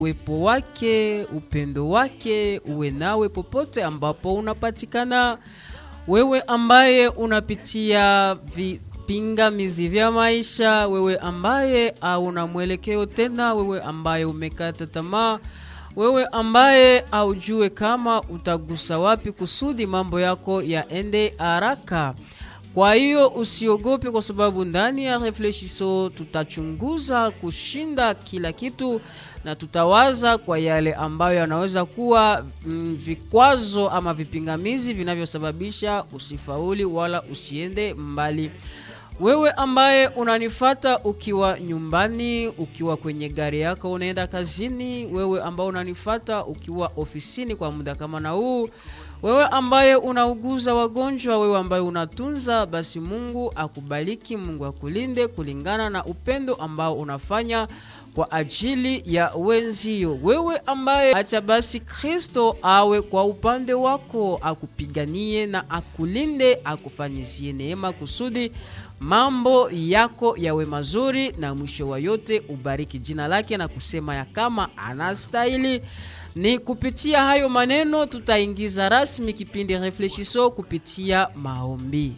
uwepo wake, upendo wake uwe nawe popote ambapo unapatikana. Wewe ambaye unapitia vipingamizi vya maisha, wewe ambaye hauna mwelekeo tena, wewe ambaye umekata tamaa, wewe ambaye haujue kama utagusa wapi kusudi mambo yako yaende haraka. Kwa hiyo usiogope, kwa sababu ndani ya Reflechisho tutachunguza kushinda kila kitu na tutawaza kwa yale ambayo yanaweza kuwa mm, vikwazo ama vipingamizi vinavyosababisha usifauli wala usiende mbali. Wewe ambaye unanifata ukiwa nyumbani, ukiwa kwenye gari yako unaenda kazini, wewe ambaye unanifata ukiwa ofisini kwa muda kama na huu, wewe ambaye unauguza wagonjwa, wewe ambaye unatunza, basi Mungu akubariki, Mungu akulinde kulingana na upendo ambao unafanya kwa ajili ya wenzio. Wewe ambaye acha basi Kristo awe kwa upande wako, akupiganie na akulinde, akufanyizie neema kusudi mambo yako yawe mazuri, na mwisho wa yote ubariki jina lake na kusema ya kama anastahili. Ni kupitia hayo maneno tutaingiza rasmi kipindi Reflechisho kupitia maombi.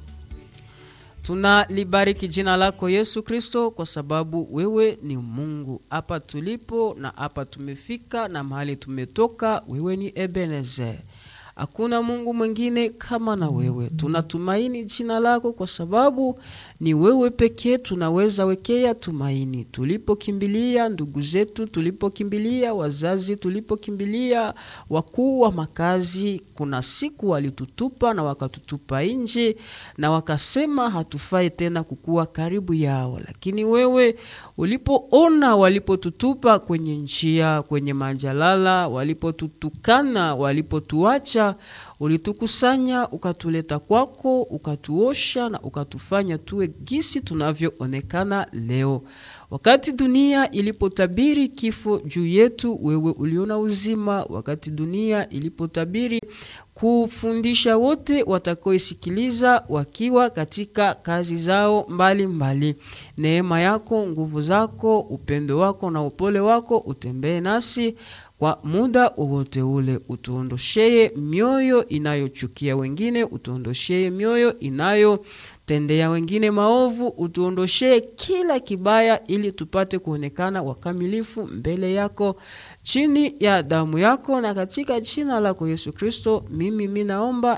Tunalibariki jina lako Yesu Kristo, kwa sababu wewe ni Mungu. Hapa tulipo na hapa tumefika na mahali tumetoka, wewe ni Ebenezer. Hakuna Mungu mwingine kama na wewe. Tunatumaini jina lako kwa sababu ni wewe pekee tunaweza wekea tumaini. Tulipokimbilia ndugu zetu, tulipokimbilia wazazi, tulipokimbilia wakuu wa makazi, kuna siku walitutupa na wakatutupa nje na wakasema hatufai tena kukuwa karibu yao, lakini wewe ulipoona walipotutupa kwenye njia, kwenye majalala, walipotutukana, walipotuacha ulitukusanya ukatuleta kwako, ukatuosha na ukatufanya tuwe gisi tunavyoonekana leo. Wakati dunia ilipotabiri kifo juu yetu, wewe uliona uzima. Wakati dunia ilipotabiri kufundisha wote watakaoisikiliza wakiwa katika kazi zao mbalimbali mbali. Neema yako, nguvu zako, upendo wako na upole wako utembee nasi kwa muda wowote ule, utuondosheye mioyo inayochukia wengine, utuondosheye mioyo inayotendea wengine maovu, utuondosheye kila kibaya, ili tupate kuonekana wakamilifu mbele yako chini ya damu yako, na katika jina lako Yesu Kristo, mimi minaomba